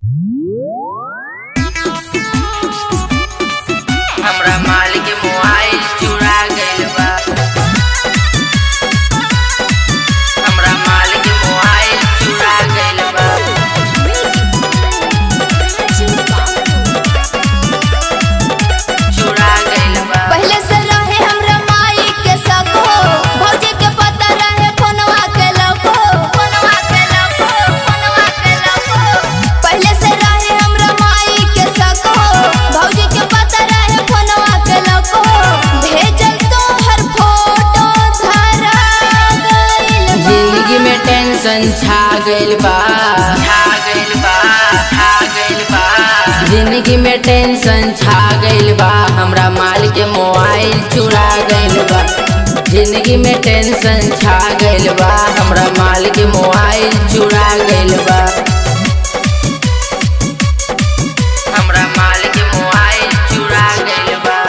हमरा माल के मोबाइल चुरा गइल बा हमरा माल के मोबाइल चुरा गइल बा चुरा गइल बा पहले से रहे हमरा माई के सको भौजी के पता रहे फोनवा के लको फोनवा के लको फोनवा के लको पहले से रहे हमरा माई के सको भौजी के पता रहे फोनवा के लको भेजल तो हर फोटो धरा गइल बा। जिंदगी में टेंशन छा गइल बा छा गइल बा छा गइल बा जिंदगी में टेंशन छा गइल बा हमरा माल के मोबाइल चुरा गइल बा जिंदगी में टेंशन छा गइल बा हमरा माल के मोबाइल चुरा गइल बा हमरा माल के मोबाइल चुरा गइल बा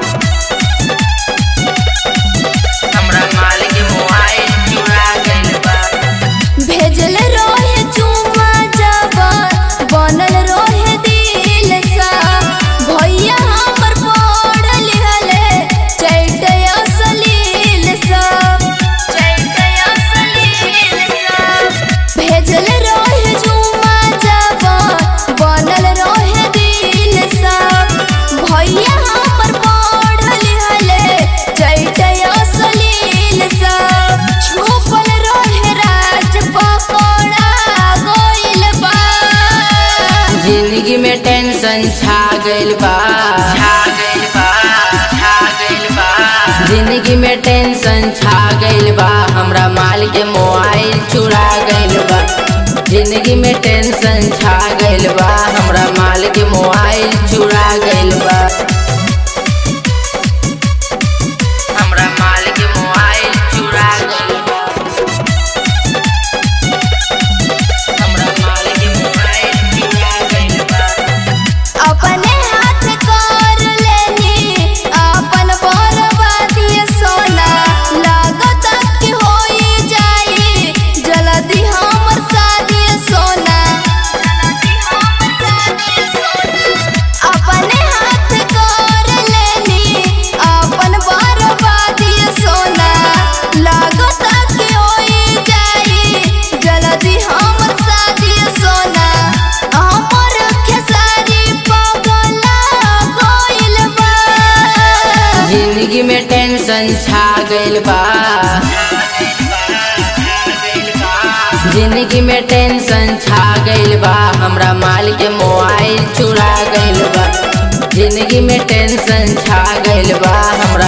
हमरा माल के मोबाइल चुरा गइल बा भेजल रोहे चुमा जबा बनल रोहे दिल सा भैया हमर पढ़ लिहले चैतया सलील सा चैतया सलील सा भेजल रोहे चुमा जबा बनल रोहे दिल सा भैया हमर पढ़ लिहले चैतया सलील सा छुपल रहे राज पकड़ा गइल बा जिंदगी में टेंशन छा गइल बा छा गइल बा छा गइल बा जिंदगी में टेंशन छा गइल बा हमरा माल के मोबाइल चुरा गइल बा जिंदगी में टेंशन छा गइल बा हमरा माल के मोबाइल चुरा गइल बा हमरा माल के मोबाइल चुरा गइल बा हमरा माल के मोबाइल चुरा गइल बा अपने हाथ कर लेनी अपन बर्बादी सोना लागत कि होई जाई जल्दी हमर शादी सोना अपने हाथ कर लेनी अपन बर्बादी सोना लागत कि होई जाई जल्दी हमर शादी सोना हमर खेसारी पगला गइल बा जिंदगी में टेंशन छा गइल बा जिंदगी में टेंशन छा गइल बा हमरा माल के मोबाइल चुरा गइल बा जिंदगी में टेंशन छा गइल बा हमरा